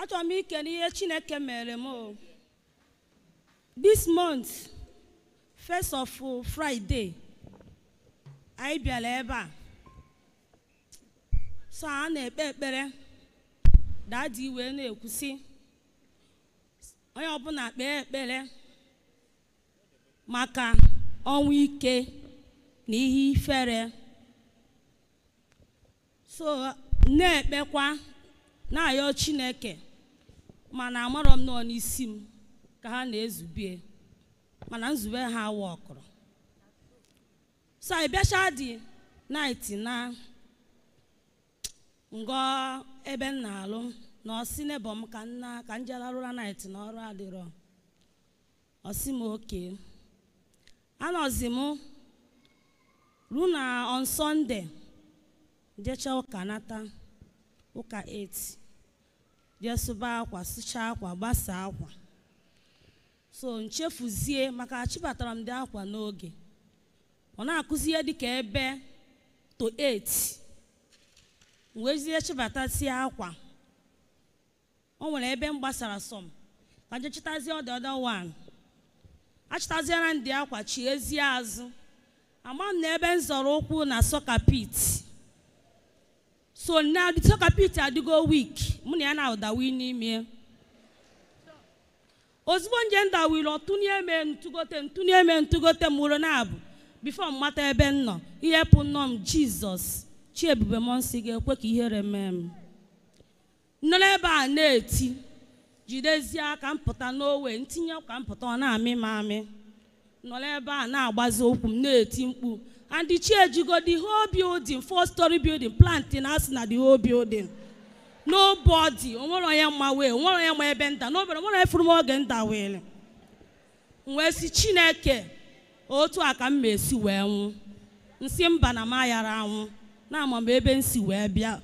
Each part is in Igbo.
achọrọ m ikele ihe chineke mere m o this month first of friday anyị bịara ebe a so a na-ekpe ekpere dadi wee na-ekwusi onye ọbụla kpee ekpere maka ọnwụ ike na ihe ifere so na-ekpekwa na-ayọ chineke mana amarọ m nọ n'isi m ka ha na-ezubie mana nzube ha awa ọkụrụ so anyị bịacha dị naịtị na ngọ ebe m na-alụ na ọsị nebọ m ka nna ka m jelarụra naịtị na ọrụ adịrọ ọsị m oke anọzi m ruo na on sọnde jecha ụka nata ụka 8 jee sụba akwa sụchaa akwa gbasaa akwa so nchefuzie maka chibatara m dị akwa n'oge ọ na-akụzi ihe dịka ebe to 8 wezie chibatasie akwa o nwere ebe m gbasara sọm ka je chịtazie ọdị ọdọ wan achịtaziera ndị akwa chi ezie azụ ama m na ebe m zọrọ ụkwụ na sọka pit so na sọka pit adịgo wik mụ na ya na-ụdawi n'ime ozugbo nje ndawiri ọtụnye eme ntụgote ntụnye eme ntụgote mụrụ na-abụ bifo m mata ebe m nọ ihe pụ nnọọ m jizọs chi ebube m nsị ga-ekwe ka ihere mee m nọ n'ebe a na-eti jidezie aka m pụta n'owe ntinye ka m pụta ọ na-amị m amị nọ n'ebe a na-agbazi okwu m na-eti mkpu and chi ejigo the whole building four story building planting asị na the whole building nobody onwere onye mma wee onwere onye ma ebe nta n'obere onwere onye furu m oge nta wee wee si chineke otu a ka m ma esi wee nwụ nsị mba na m ayara anwụ na-ama m ebe m si wee bịa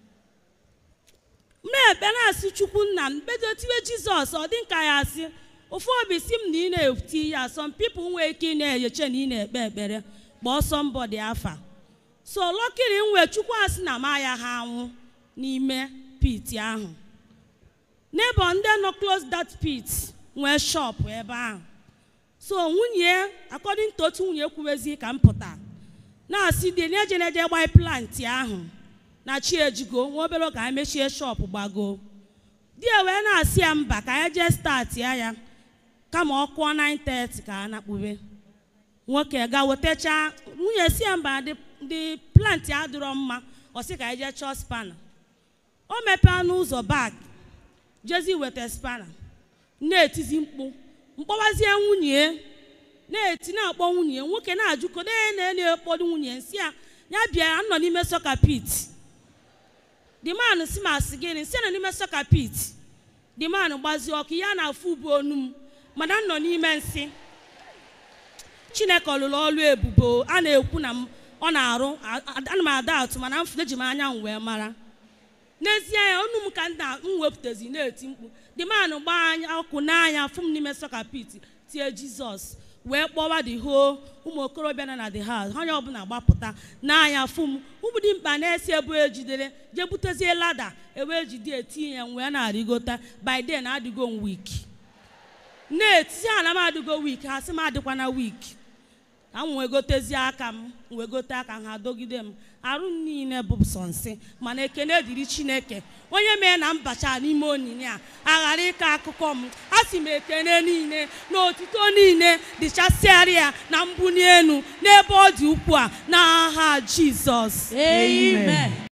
m na-ekpe na-asị chukwu nna m bedo tiwe jizọs ọ dị nka ya asị ofu obi si m na ị na-eti ya some people nwee ike ị na-eyeche na ị na-ekpe ekpere kpọọ somebody afa so lọkịrị m wee chukwu asị na m aya ha anwụ n'ime pit ahụ n'ebe ndị nọ close that pit nwee shop ebe ahụ so nwunye according to otu nwunye kwuwezi ka m pụta na-asị dị na-eje na-eje gbanye plant ahụ na chi ejigo nwa obere ka anyị mechie shop gbago di ya wee na-asị ya mba ka anyị jee start ya ya kama ọ kụọ 9:30 ka a na-akpube nwoke ga wetacha nwunye si ya mba dị plant adịrọ mma ọ sị ka anyị jee chọọ spana o mepee n'ụzọ bag jezi weta spana na-etizi mkpu mkpọwazie nwunye na-eti na-akpọ nwunye nwoke na-ajụko na-ekpọdo nwunye nsị ya ya bịa nọ n'ime sọka pit the man si ma asị gịnị nsị nọ n'ime sọka pit the man gbazie ọkụ ya na-afụ ubu onu m mana m nọ n'ime nsị chineke ọlụlụ ọlụ ebubo a na-ekwu na ọ na-arụ ana m ada atụ mana m eji m anya m wee mara n'ezie ya onu m ka m wepụtazi na-eti mkpu the man gbaa anya ọkụ n'anya fụ m n'ime sọka pit tie jizọs wee kpọwa the whole ụmụ okorobịa nọ na the house onye ọbụla gbapụta n'anya fụ m ụmụ dị mkpa na-esi ebu ejidere jee butezie lada ewee jide etinye ya wee na-arịgota by day na adịgo m week na-eti ha na m adịgo week ha sị m adịkwana week ka m wee gotezie aka m wee gote aka ha dogide m arụ m niile bụ sọ nsị mana ekene dịrị chineke onye mee na mbacha n'ime onyinye a aghara ịkọ akụkọ m a sị m ekene niile na otito niile dịchasịarịa na mbuli elu n'ebe ọ dị ukwu a n'aha jizọs Amen.